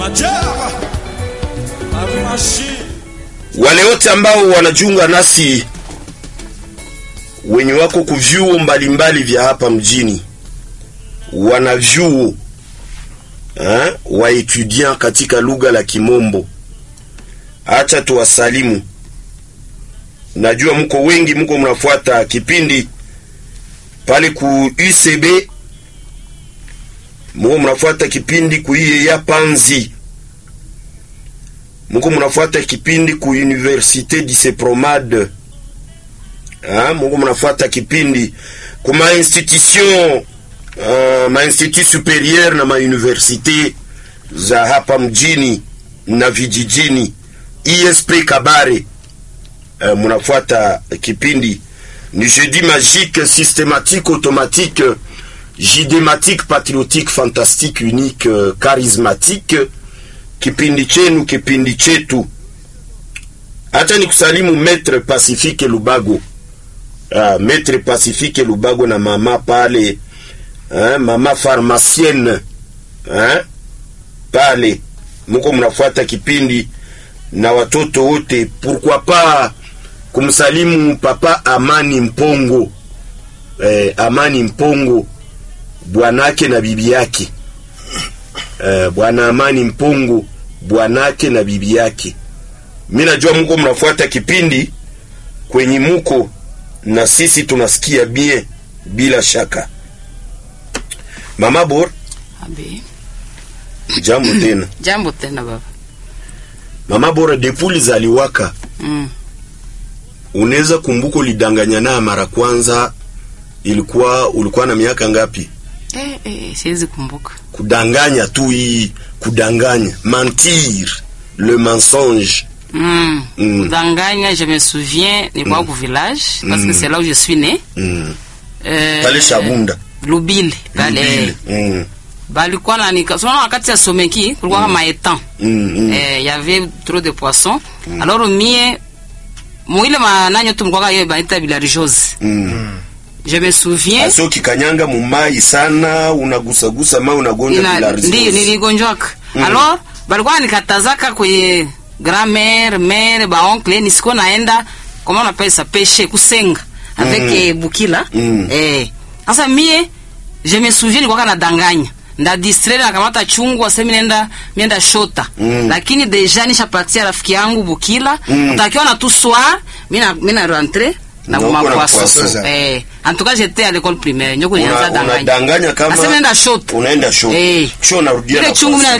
Wale wote ambao wanajiunga nasi wenye wako kuvyuo mbalimbali vya hapa mjini, wana vyuo eh, wa etudiant katika lugha la Kimombo, acha tuwasalimu. Najua mko wengi, mko mnafuata kipindi pale ku UCB, mko mnafuata kipindi ku ya Panzi, mko mnafuata kipindi ku Université du Sepromad, ah, mko mnafuata kipindi ku ma institution uh, ma institut superieur na ma université za hapa mjini na vijijini, ISP Kabare. Uh, mnafuata kipindi ni jeudi magique systématique automatique jidématique patriotique fantastique unique uh, charismatique kipindi chenu kipindi chetu. Acha ni kusalimu Maître Pacifique Lubago, uh, Maître Pacifique Lubago na mama pale uh, mama pharmacienne uh, pale muko mnafuata kipindi na watoto wote, pourquoi pas kumsalimu papa Amani Mpongo eh, Amani Mpongo bwanake na bibi yake eh, bwana Amani Mpongo bwanake na bibi yake. Mimi najua mko mnafuata kipindi kwenye muko na sisi tunasikia bien bila shaka. Mama Bor, Abe. jambo tena. Jambo tena baba. Mama Bora, depuli zaliwaka Mm. unaweza kumbuka ulidanganyana mara kwanza ilikuwa ulikuwa na miaka ngapi? Eh, eh, siwezi kumbuka. Kudanganya tu hii kudanganya, mentir, le mensonge. Mm. Mm. Danganya, je me souviens, nilikuwa au village parce que c'est là où je suis né. Mm. Euh, Pale Shabunda Lubile pale. Lubile. Mm. Balikuwa na nika. Sio wakati ya someki kulikuwa kama etan. Mm, mm. Eh, il y avait trop de poissons. Alors mie mwile mananyo tu mkwaka yeye baita villageoise. Mm. Je me souviens Aso kikanyanga mumai sana unagusagusa mai unagonja Ina- bilharziosi. ndi niligonjwaka alors balikuwa nikatazaka kwenye grand-mère mère baoncle nisiko naenda comment on appelle ça pêcher kusenga avec eh, bukila Mm. eh sasa mie je me souviens nilikuwa nadanganya nda distraire nakamata chungu asemi nenda mienda shota Mm. lakini deja nishapatia rafiki yangu bukila Mm. utakiwa na tout soir mina mina rentre na Na uko na kuma poisson. poisson eh en tout cas j'étais à l'école primaire nyoko nianza Una- danganya unadanganya kama Asema nenda shota unaenda shota Eh. kisha unarudia ile na chungu mina poisson.